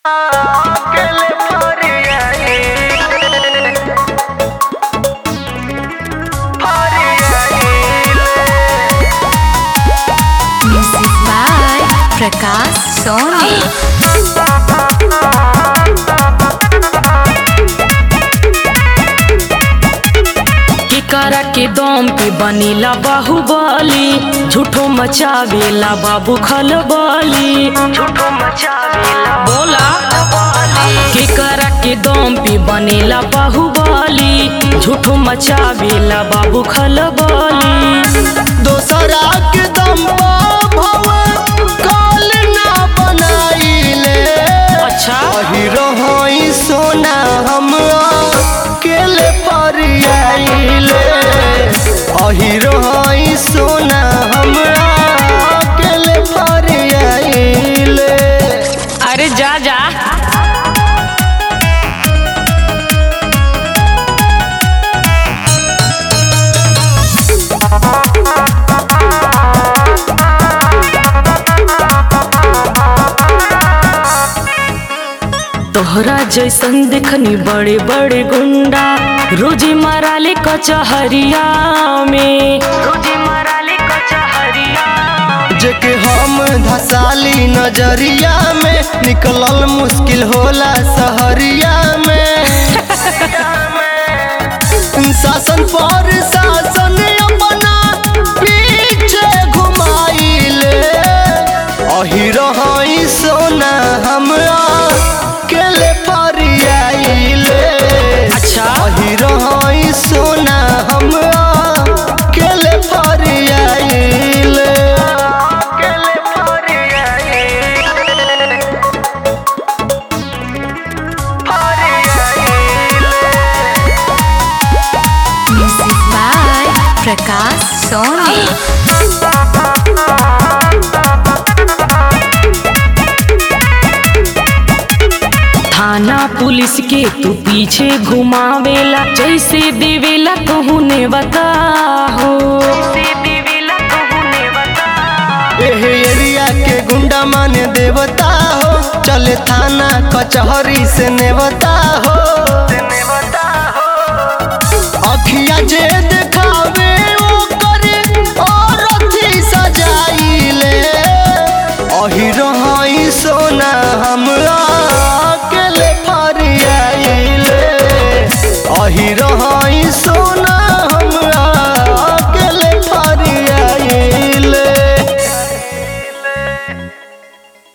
अकेले फरियाई फरियाई Music by Prakash Soni. केकरा के दम पे बनीला बाहुबली झूठो मचावेला बाबू खलबली झूठो मचावेला बोला केकरा के दम पे बनेला बाहुबली झूठो मचावेला बाबू खलबली दोसरा के दम भव काल ना बनाइले अच्छा हीरो हई सोना हम अकेले फरियाइले हीरो हई सोना हम अकेले फरियाइले अरे जा जा तोहरा जैसन देखनी बड़े बड़े गुंडा रोजी माराले कचहरिया में रोजी मराली कचहरिया जेके हम धसाली नजरिया में निकलल मुश्किल होला सहरिया में शासन पर शासन अपना पीछे घुमाइले अहिरो हई सोना हम अकेले फरियाइले अच्छा अहिरो हई सोना हम अकेले फरियाइले अकेले फरियाई फरियाई Music by Prakash Soni. थाना पुलिस के तू पीछे घुमावेला जैसे देवेला कहू ने बताहो से देवेला कहूने बता एह एरिया के गुंडा माने देवता हो चले थाना कचहरी से नेवता हो तेने बता हो अखिया जे देखावे ओ करे और अथी सजाइले अहिरो हई सोना हम